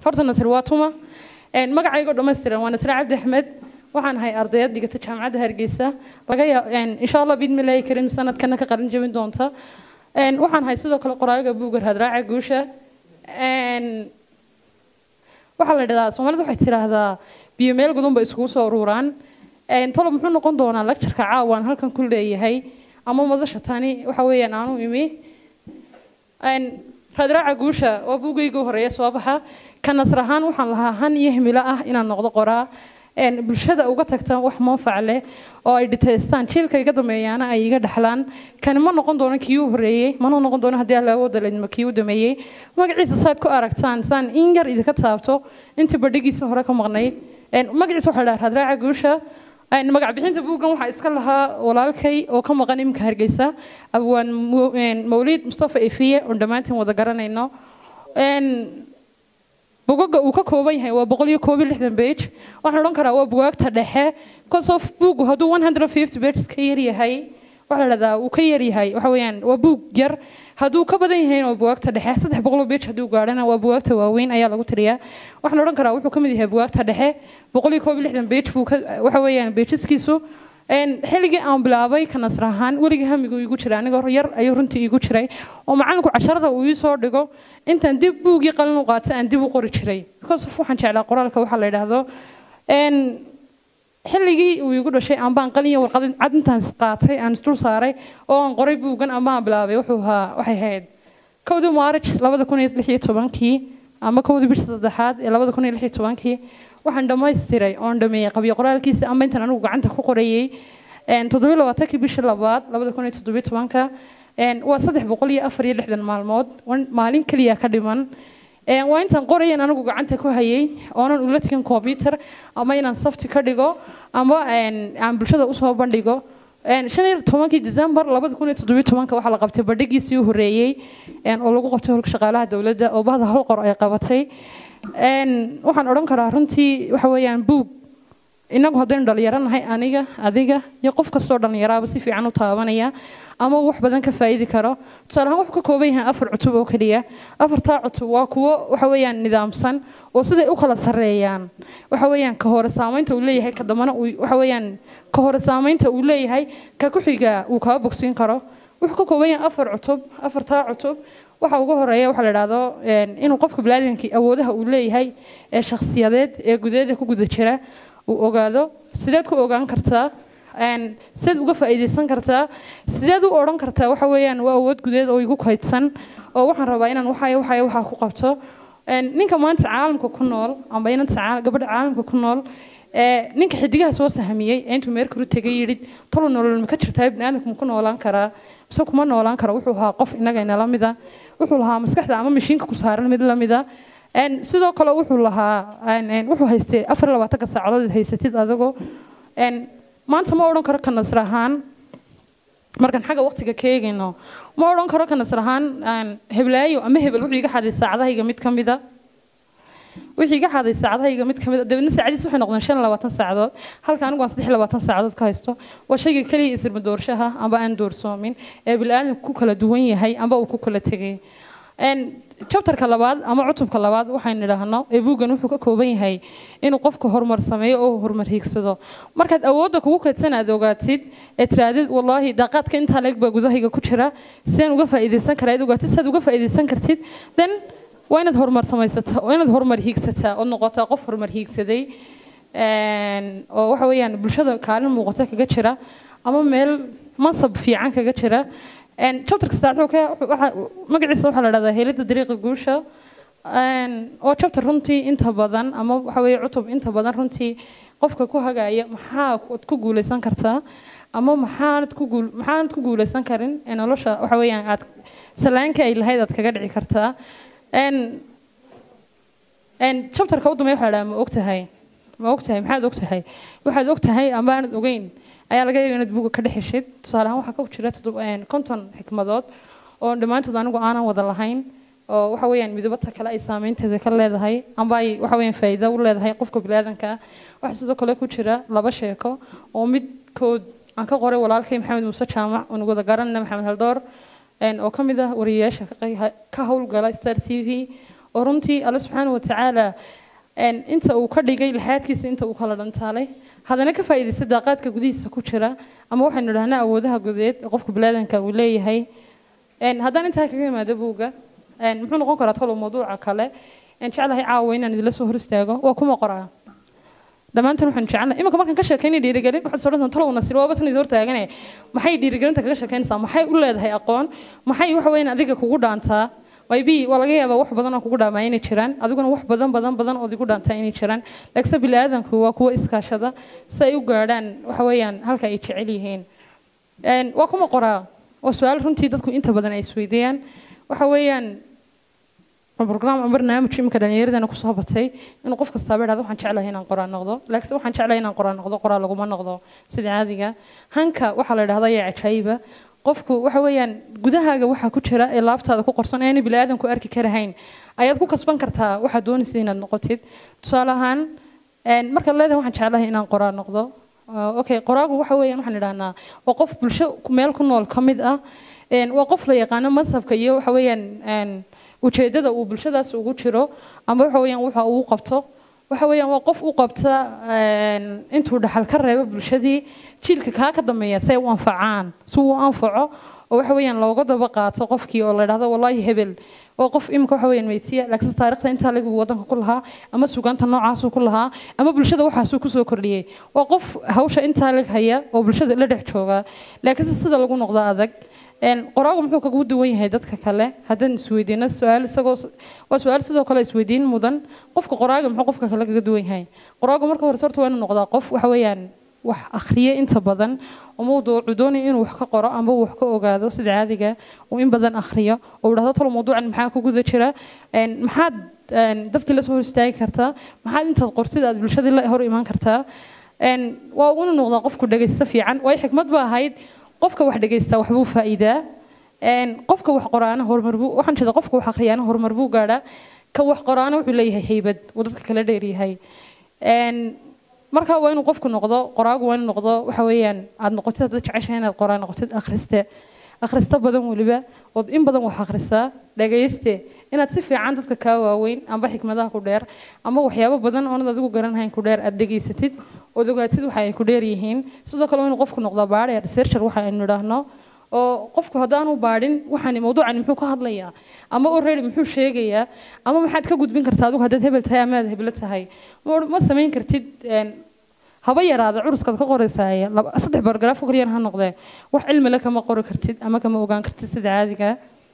horta nasir waa tuma magacaygo dhammaystiran waa nasir cabdi axmed waxaan ahay ardayad dhigata jaamacadda hargeysa laga insha allah bidmilaahi karim sanadkana ka qalin jabin doonta waxaan ahay sidoo kale qoraaga buugar hadraaca guusha waxaa la dhahdaa soomaalida waxay tiraahdaa biyo meel gudun ba iskugu soo ururaan tolo muxuu noqon doonaa lectureka caawaan halkan ku leeyahay ama madasha tani waxa weeyaan aanu imi radraaca guusha waa buugayga horeeya soo baxa ka nasr ahaan waxaan lahaa han iyo himilo ah inaan noqdo qoraa bulshada uga tagtaan wax manfac leh oo ay dhitaystaan jiilka iga dambeeyaana ay iga dhaxlaan kani ma noqon doono kii u horeeyey mana noqon doono haddii alla awooda ledma kii u dameeyey magaciisa saad ku aragtaan saan in yar idinka taabto intii badhigiisa hore ka maqnayd magaciisa waxaa dhaha radraaca guusha magac bixinta buuggan waxaa iska lahaa walaalkay oo ka maqan iminka hargeysa abwaan mawliid mustafa efiye oon dhammaantiin wada garanayno bugaga uu ka kooban yahay waa boqol iyo koob iyo lixdan bage waxaan odhan karaa waa bugaagta dhexe kosof buugu hadduu one hundred fifty bages ka yar yahay waxaa la dhahdaa uu ka yar yahay waxa weeyaan waa buug yar hadduu ka badan yahayna waa bugaagta dhexe saddex boqoloo bage hadduu gaadhana waa bugaagta waaweyn ayaa lagu tiriyaa waxaan odhan karaa wuxuu ka mid yahay bugaagta dhexe boqol iyo koob iyo lixdan bage buu waxa weeyaan bageskiisu xilligii aan bilaabay ka nasr ahaan weligii hamigu igu jiray anigoo yar ayuu runtii igu jiray oo macalinku casharada uu ii soo dhigo intaan dib buugii qalin u qaata aan dib u qori jiray because waxaan jeclaa qoraalka waxaa la yidhaahdo xilligii uu igu dhashay ambaan qalin iyo warqad cad intaan qaatay aan isdul saaray oo aan qoray buuggan ambaan bilaabay wuxuu ahaa waxay ahayd kowdii maarij labada kun iyo lix iyo tobankii ama kowdii bisha saddexaad ee labada kun iyo lix iyo tobankii waxaan dhammaystiray oon dhameeyey qabyo qoraalkiisa ama intaan anigu gacanta ku qorayey toddobiyo labaatankii bishii labaad labada kun iyo toddobiyo tobanka waa saddex boqol iyo afar iyo lixdan maalmood maalin keliya ka dhiman waa intaan qorayan anigu gacanta ku hayay oonan ula tegin combyuter ama inaan safti ka dhigo ama aan bulshada usoo bandhigo shan iyo tobankii december labada kun iyo toddobiyo tobanka waxaa la qabtay bandhigiisii u horeeyey oo lagu qabtay holka shaqaalaha dowladda oo bahda hal qor ay qabatay waxaan odhan karaa runtii waxa weeyaan buug inagu haddaynu dhalinyaro nahay aniga adiga iyo qof kastoo dhalinyaraaba si fiican u taabanaya ama wax badan ka faa'iidi karo tusaale ahaan wuxuu ka kooban yahay afar cutub oo keliya afartaa cutub waa kuwo waxa weeyaan nidaamsan oo siday u kala sarreeyaan waxa weeyaan ka hore saamaynta uu leeyahay ka dambana uu waxa weeyaan ka hore saamaynta uu leeyahay ka ku xiga uu kaa bogsiin karo wuxuu ka kooban yahay afar cutub afartaa cutub waxa ugu horeeya waxaa la idhaahdo inuu qofka biniaadamkii awoodaha uu leeyahay ee shakhsiyadeed ee gudaheeda ku guda jira uu ogaado sideed ku ogaan kartaa sideed uga faa'iidaysan kartaa sideed u odhan kartaa waxa weeyaan waa awood gudeed oo igu kaydsan oo waxaan rabaa inaan waxay waxay waxaa ku qabto ninka maanta caalamka ku nool amba inanta gabadha caalamka ku nool ninka xidigaha soo sahmiyey ee intuu meerkuru tegay yidhi tolo nolol ma ka jirtaa biniaadamku ma ku noolaan karaa mise kuma noolaan kara wuxuu ahaa qof innagayna la mida wuxuu lahaa maskaxda ama mashiinka ku saaran mid la mida sidoo kale wuxuu lahaa wuxuu haystay afar labaatanka saacadood haysatid adigo maanta ma odhan karo ka nasr ahaan markaan xagga waqtiga ka eegayno ma odhan karo ka nasr ahaan heblaayo ama hebel wuxuu iga xaday saacadahayga mid ka mida wixii iga xaday saacadahayga mid ka mid dabeedna saacadiis waxay noqdeen shan labaatan saacadood halka anigu aan saddex labaatan saacadood ka haysto waa shayga keliya isirma doorshaha amba aan doorsoomin ee bilaadanku ku kala duwan yahay amba uu ku kala tegay chapterka labaad ama cutubka labaad waxaynu idhaahno ee buuggan wuxuu ka kooban yahay inuu qofku horumar sameeyo oo horumar hiigsado markaad awoodda kugu kaydsan aad ogaatid ee tiraadid wallaahi daaqaadka intaa leeg baa gudahayga ku jira sidaan uga faa'iidaysan karaa aad ogaatid sidaad uga faa'iidaysan kartid then waa inaad horumar samaysataa waa inaad horumar hiigsataa oo noqotaa qof horumar hiigsaday oo waxa weeyaan bulshada kaalin muuqata kaga jira ama meel mansab fiican kaga jira chapterka saddexaad magaciisa waxaa la dhahdaa helidda dariiqa guusha oo chapter runtii inta badan ama waxa weeye cutub inta badan runtii qofka ku hagaya maxaa ku guuleysan kartaa ama maxaanad ku guul maxaanad ku guuleysan karin ee nolosha waxa weeyaan aad salaanka ay lahayd aad kaga dhici kartaa chapterka u dambeeya waxaa la dhahaa ma ogtahay ma ogtahay maxaad ogtahay waxaad ogtahay ama aanad ogeyn ayaa laga yaga inaad buuga ka dhex heshid tusaale ahaan waxaa ku jira konton xikmadood oo dhammaantood anigu aanan wada lahayn oo waxa weeyaan midabata kale ay saameynteeda ka leedahay amba ay waxa weeyaan faa'iido u leedahay qofka biniaadanka waxaa sidoo kale ku jira laba sheeko oo midkood aan ka qoray walaalkay maxamed muuse jaamac oon wada garanayna maxamed haldoor oo ka mid ah wariyeyaasha ka howlgala star t v oo runtii alle subxaana watacaala inta uu ka dhigay laxaadkiisa inta uu kala dhantaalay haddana ka faa'iidaysta daaqaadka gudihiisa ku jira ama waxaynu dhahnaa awoodaha gudeed ee qofka bilaadanka uu leeyahay haddaan intaa kaga imaado buugga muxuu noqon karaa tolo mawduuca kale jeclahay caawa inaan idila soo hor istaago waa kuma qoraa dhammaantan waxaan jecelnahay imanka markaan ka sheekaynay dhiirigelin waxaad soo dhasan talow nasir waaba tan idin hortaagane maxay dhiirigelinta kaga sheekaynaysaa maxay u leedahay aqoon maxay waxa weeyaan adiga kugu dhaantaa maybe waa laga yaabaa wax badan oo kugu dhaamaa inay jiraan adiguna wax badan badan badan oo igu dhaantaa inay jiraan laakiinse biniaadanku waa kuwa iskaashada si ay u gaadhaan waxa weeyaan halka ay jecel yihiin waa kuma qoraa waa su-aal runtii dadku inta badan ay isweydiiyaan waxa weeyaan brogram ama barnaamij imika dhallinyaradana kusoo batay inuu qof kastaaba idhahdo waxaan jeclahay inaan qoraa noqdo laakiinse waxaan jeclahay inaan qoraa noqdo qoraa laguma noqdo sida caadiga hanka waxaa la idhahda ayaa cajaayiba qofku waxa weeyaan gudahaaga waxaa ku jira ee laabtaada ku qorsan ee bini aadanku arki karahayn ayaad ku kasban kartaa waxaad doonaysa inaad noqotid tusaale ahaan markaad leedahay waxaan jeclahay inaan qoraa noqdo okay qoraagu waxa weeyaan waxaan idhahnaa waa qof bulsho meel ku nool ka mid ah waa qof la yaqaano masabka iyo waxa weeyaan ujeedada uu bulshadaas ugu jiro ama waxa weeyaan waxa uu qabto waxa weeyaan waa qof u qabta intuu dhaxal ka reebo bulshadii jiilka kaa ka dambeeya si ay u anfacaan si uu anfaco oo waxa weeyaan looga daba qaato qofkii oo la dhahdo wallaahi hebel oo qof imika waxa weeyaan meytiya laakiinse taariikhda intaa lagu wadanka ku lahaa ama sugaanta noocaasuu ku lahaa ama bulshada waxaasuu kusoo kordhiyey waa qof hawsha intaa lag haya oo bulshada la dhex jooga laakiinse sida lagu noqdo adag qoraagu muxuu kagu duwan yahay dadka kale haddaan isweydiino su-aal isagoo waa su-aal sidoo kale isweydiin mudan qofka qoraaga muxuu qofka kale kaga duwan yahay qoraagu marka hore horta waa inuu noqdaa qof waxa weeyaan wax akhriye inta badan oo mawduucu doonaya inuu wax ka qoro ama uu wax ka ogaado sida caadiga uu in badan akhriyo oo uu dhahdo talo mawduucan maxaa ku guda jira maxaad dadkii la soo hor istaagi kartaa maxaad intaad qortid aad bulshadii la hor imaan kartaa waa uguna noqdaa qofku dhegaysto fiican waayo xikmad ba ahayd qofka wax dhegaysta waxbuu faa'iidaa qofka wax qoraana horumar buu waxaan jeeda qofka wax akhriyaana horumar buu gaadhaa ka wax qoraana wuxuu leeyahay haybad uu dadka kala dheeryahay marka waa inuu qofku noqdo qoraagu waa inuu noqdo waxa weeyaan aad noqotid haddaad jeceshahay inaad qoraa noqotid akhriste akhrista badan weliba ood in badan wax akhrisaa dhagayste inaad si fiican dadka kaa waaweyn amba xikmadaha ku dheer amba waxyaabo badan oonad adigu garanhayn ku dheer aad dhegaysatid ood ogaatid waxa ay ku dheer yihiin sidoo kale waa inuu qofku noqdaa baadhe researcher waxa aynu idhaahno oo qofku haddaanu baadhin waxaan mawduucani muxuu ka hadlayaa ama already muxuu sheegayaa ama maxaad ka gudbin kartaa adigu haddaad hebel tahay ama aad heblo tahay ma samayn kartid haba yaraada curuskaad ka qoraysaaye saddex bargaraaf oo kaliyan ha noqdee wax cilmi le kama qori kartid ama kama ogaan kartid sida caadiga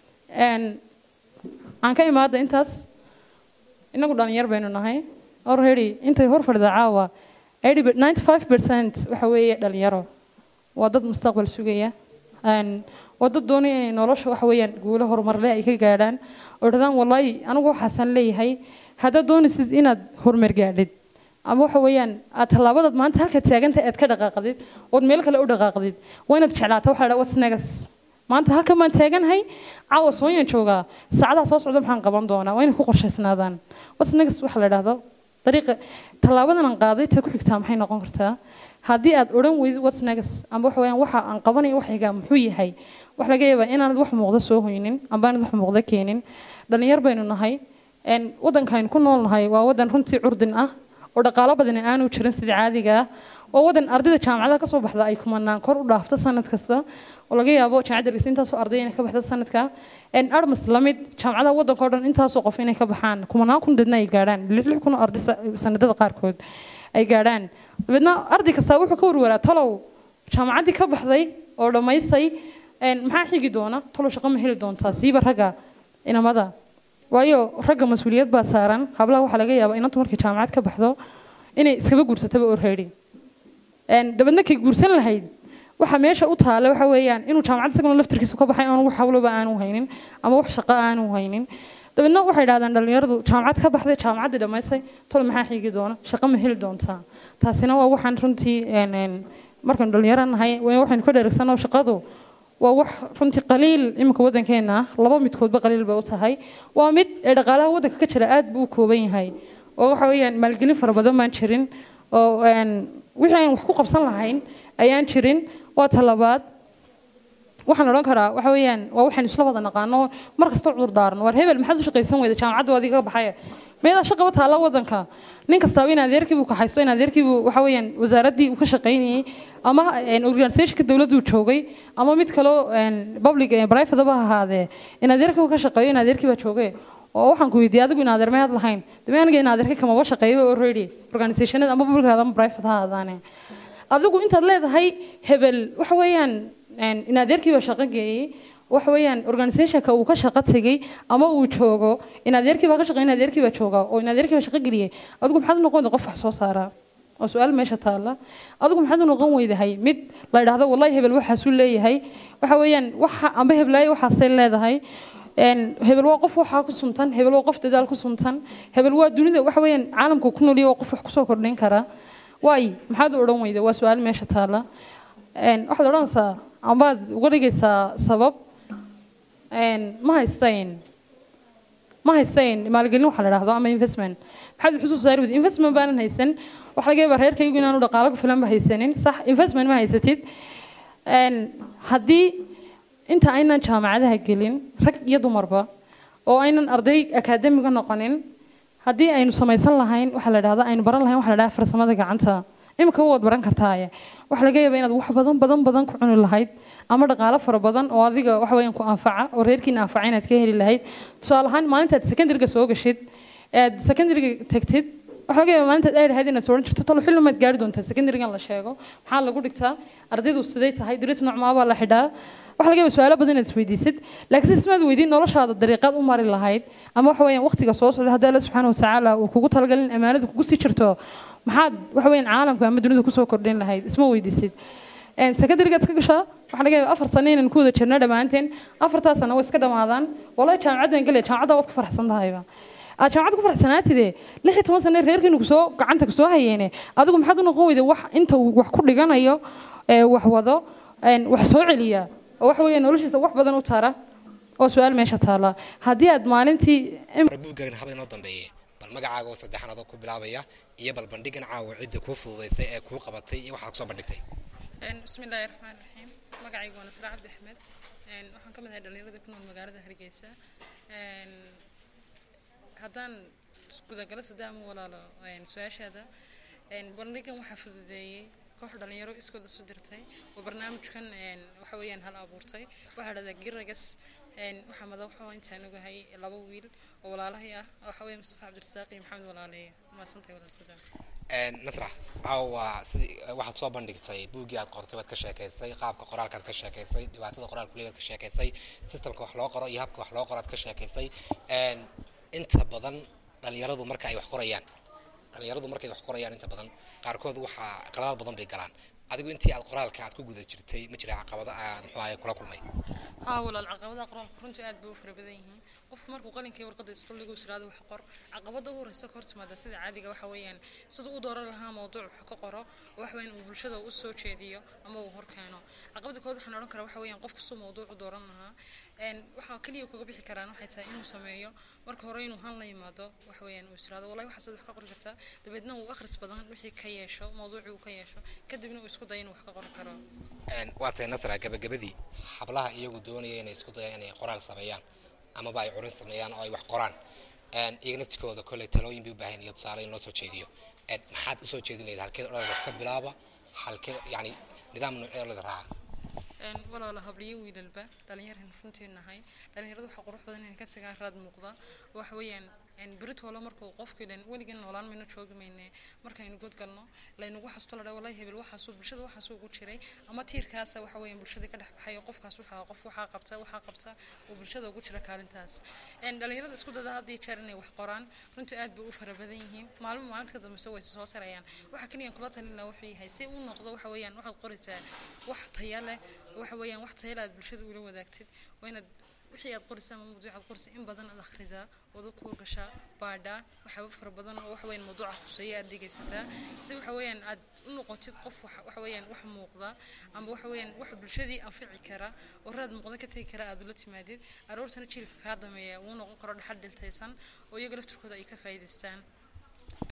aan ka imaada intaas inagu dhalinyar baynu nahay already intay hor fadhida caawa ninety five percent waxa weeye dhalinyaro waa dad mustaqbal sugaya waa dad doonaya inay nolosha waxa weeyaan guulo horumarle ay ka gaadhaan oo dhahdaan wallaahi anigu waxaasaan leeyahay haddaad doonaysid inaad horumar gaadhid ama waxa weeyaan aad tallaabadaad maanta halka taaganta aad ka dhaqaaqdid ood meel kale u dhaqaaqdid waa inaad jeclaata waxa la what's next maanta halkan baan taaganahay caawa sooyaan joogaa saacadaha soo socda maxaan qaban doonaa waa inay ku qorshaysnaadaan what's next waxa la dhahdo dariiqa tallaabadan aan qaaday ta ku xigtaa maxay noqon kartaa haddii aad odhan weydid what's next amba waxa weeyaan waxa aan qabanayo waxayga muxuu yahay wax laga yaabaa inaanad wax muuqda soo hoynin amba aanad wax muuqda keenin dhalinyar baynu nahay waddankaynu ku nool nahay waa waddan runtii curdin ah oo dhaqaalo badani aanu jirin sida caadiga ah waa waddan ardayda jaamacadaha kasoo baxda ay kumanaan kor u dhaafto sanad kasta oo laga yaabo jaamacadda dhigsa intaasoo arday inay ka baxda sanadka armas lamid jaamacadaha waddanka oo dhan intaasoo qof inay ka baxaan kumanaan kun dadna ay gaadhaan lix lix kun oo arday sanadada qaarkood ay gaadhaan dabeedna arday kastaa wuxuu ka warwaraa talow jaamacaddii ka baxday oo dhammaysay maxaa xigi doona talow shaqo ma heli doontaa siiba ragga inamada waayo ragga mas-uuliyad baa saaran hablaha waxaa laga yaabaa inantu markay jaamacad ka baxdo inay iskaba guursataba orreedi dabeedna kay guursan lahayd waxa meesha u taale waxa weeyaan inuu jaamacad isaguna laftirkiisu ka baxay oon wax hawloba aanu haynin ama wax shaqo aanu haynin dabeedna waxay dhahdaan dhalinyaradu jaamacad ka baxday jaamacaddii dhammaysay tol maxaa xigi doona shaqo ma heli doontaa taasina waa waxaan runtii markaynu dhalinyaro nahay waxaynu ka dheregsanoo shaqadu waa wax runtii qaliil iminka waddankeena ah laba midkoodba qaliil bay u tahay waa mid ee dhaqaalaha waddanka ka jira aad buu u kooban yahay oo waxa weeyaan maalgelin fara badan baan jirin oo wixii aan wax ku qabsan lahayn ayaan jirin waa talabaad waxaan odhan karaa waxa weeyaan waa waxaan isla wada naqaano mar kasta cudur daaran war hebel maxaad u shaqaysan weyda jaamacadda waad iga baxaya meedaa shaqaba taalla wadanka nin kastaaba in adeerkiibuu ka haysto in adeerkiibuu waxa weeyaan wasaaraddii uu ka shaqaynayey ama organisationka dowladdu joogay ama mid kaloo public private ba ahaadee in adeerkii uu ka shaqeeyo in adeerkii baa joogay oo waxaan ku weydiiyey adigu in adeer mead lahayn dame aniga in adeerka kamaba shaqeeyaba already organisationada ama public ama private ha ahaadaane adigu intaad leedahay hebel waxa weeyaan in adeerkii baa shaqo geeyey waxa weeyaan organisationka uu ka shaqo tegey ama uu joogo in adeerkii baa ka shaqeey in adeerkii baa jooga oo in adeerkii baa shaqo geliyey adigu maxaad u noqon qof wax soo saara oo su-aal meesha taalla adigu maxaad u noqon weydahay mid la idhaahdo wallahi hebel waxaasuu leeyahay waxa weeyaan waxa amba heblaayo waxaasay leedahay hebel waa qof waxaa ku suntan hebel waa qof dadaal ku suntan hebel waa dunida waxa weeyaan caalamka ku noolya waa qof wax kusoo kordhin kara waay maxaad u odhan weyda waa su-aal meesha taalla waxaad odhanaysaa ambaad uga dhigaysaa sabab ma haystayn ma haystayn maalgelin waxa la dhahdo ama investment maxaad wax usoo saari weyda investment baanan haysan waxa laga yaabaa reerkaygu inaanu dhaqaalo ku filan ba haysanin sax investment ma haysatid haddii inta aynan jaamacadaha gelin rag iyo dumarba oo aynan arday akaademiga noqonin haddii aynu samaysan lahayn waxa la dhahda aynu baran lahayn waxa la dhahda farsamada gacanta imika waad baran kartaaye waxa laga yaabaa inaad wax badan badan badan ku cuni lahayd ama dhaqaalo fara badan oo adiga waxa weeyaan ku anfaca oo reerkiina anfaca inaad ka heli lahayd tusaale ahaan maalintaad secondary-ga soo gashid aad secondary-ga tagtid waxa laga yaabaa maalintaad ay lahayd inaad sooran jirto talo xilli maad gaari doontaa secondary-gan la sheego maxaa lagu dhigtaa ardaydu siday tahay diris noocmaa baa la xidhaa waxa laga yaabaa su-aalo badan inaad isweydiisid laakiin ismaad weydiin noloshaada dariiqaad u mari lahayd ama waxa weeyaan waqtiga soo socda haddii alla subxaana watacaala uu kugu talagalin amaanada kugu sii jirto maxaad waxa weeyaan caalamka ama dunida kusoo kordhin lahayd isma weydiisid secondary-gaad ka gashaa waxaa laga yaabaa afar sano inaan ku wada jirno dhammaanteen afartaa sano way iska dhammaadaan wallahi jaamacaddan gelaya jaamacadda waad ku faraxsan tahayba aad jaamacad ku faraxsanaatide lix iyo toban sane reerkiinu kusoo gacanta kusoo hayeene adigu maxaad u noqon weyda wax inta uu wax ku dhiganayo wax wado wax soo celiya oo waxa weeye noloshiisa wax badan u tara oo su-aal meesha taala haddii aad maalintii buuggan haba inoo dambeeye bal magacaaga oo saddexan adoo ku bilaabaya iyo bal bandhigan caawa cidda kuu fududaysay ee kuu qabatay iyo waxaad kusoo bandhigtay bismi illaahi raxmaan raxiim magacaygu waa nasra cabdi axmed waxaan ka mid ahay dhalinyarada ku nool magaalada hargeysa haddaan gudagalo sadaama walaalo su-aashaada bandhigan waxaa fududeeyey koox dhalinyaro iskooda soo dirtay oo barnaamijkan waxa weeyaan hal abuurtay waxaa dhahdaa giragas waxaa madaxa intaan ogahay laba wiil oo walaalahay ah waxa weeye mustafa cabdirasaaq iyo maxamed walaaleeye maadsantahay walaal sadaan nasra caawa sidii waxaad soo bandhigtay buuggii aad qortay waad ka sheekaysay qaabka qoraalkaad ka sheekaysay dhibaatada qoraalku leedaad ka sheekaysay systemka wax loo qoro iyo habka wax loo qoro aad ka sheekaysay inta badan dhalinyaradu marka ay wax qorayaan dhalinyaradu markay wax qorayaan inta badan qaarkood waxaa qaladaad badan bay galaan adigu intii aad qoraalka aad ku guda jirtay ma jira caqabado aad muxuu ahay kula kulmay haa walaal caqabadaha qoraalka runtii aad bay u fara badan yihiin qofku markuu qalinkii warqadda isqulligu siraado wax qor caqabada ugu horeysa ka hor timaada sida caadiga waxa weeyaan siduu u dooran lahaa mawduuc wax ka qoro oo waxa weeyaan uu bulshada u soo jeediyo ama uu hor keeno caqabada kood waxaan odhan karaa waxa weeyaan qofku suu mawduuc u dooran lahaa waxaa kaliya kaga bixi karaan waxay tahay inuu sameeyo marka hore inuu han la yimaado waxa weeyaan uu isiraado wallahi waxaad wax ka qori kartaa dabeedna uu akhris badan wixii ka yeesho mawduucii uu ka yeesho kadibna uu isku dayo inuu wax ka qori karo waa tahay nasra gabagabadii hablaha iyagu doonaya inay isku dayaan inay qoraal sameeyaan amaba ay curin sameeyaan oo ay wax qoraan iyaga naftikooda kolley talooyin bay u baahan iyo tusaale in loo soo jeediyo maxaad usoo jeedin lahayd halkeed odhada ka bilaaba halkeed yani nidaam noocee odhada raaca walaala habliyo wiilalba dhalinyaran runtii nahay dhalinyaradu waxaa qurux badan inay ka tagaan raad muuqda waxa weeyaan beritoola markuu qofku ilan weligan noolaan mayno joogi mayne markaynu god galno laynagu xasuusto la dhaa wallahi hebel waxaasuu bulshada waxaasuu ugu jiray ama tiirkaasa waxa weeyaan bulshada ka dhex baxay oo qofkaas waxaa qof waxaa qabta waxaa qabta oo bulshada ugu jira kaalintaas dhalinyarada isku dada had iyo jeer inay wax qoraan runtii aad bay u fara badan yihiin maalmo maalinta ka dambeysa way soo sarayaan waxa kaliyan kula talin lahaa wuxuu yahay si uu noqdo waxa weeyaan waxaad qoraysaa wax taya leh waxa weeyaan wax taya leh aad bulshada ula wadaagtid waa inaad wixii aad qoraysaa ama mawduuc aad qoraysaa in badan aad akhridaa wada ku gashaa baadhaa waxyaaba fara badan oo waxa weeyaan mawduuca khuseeya aad dhegaysataa si waxa weeyaan aad u noqotid qof waxa weeyaan wax muuqda ama waxa weeyaan wax bulshadii anfici kara oo raad muuqda ka tegi kara aad ula timaadid aroortana jiilka kaa dameeya wuu noqon karo dhaxal dhiltaysan oo iyaga laftirkooda ay ka faa'iidaystaan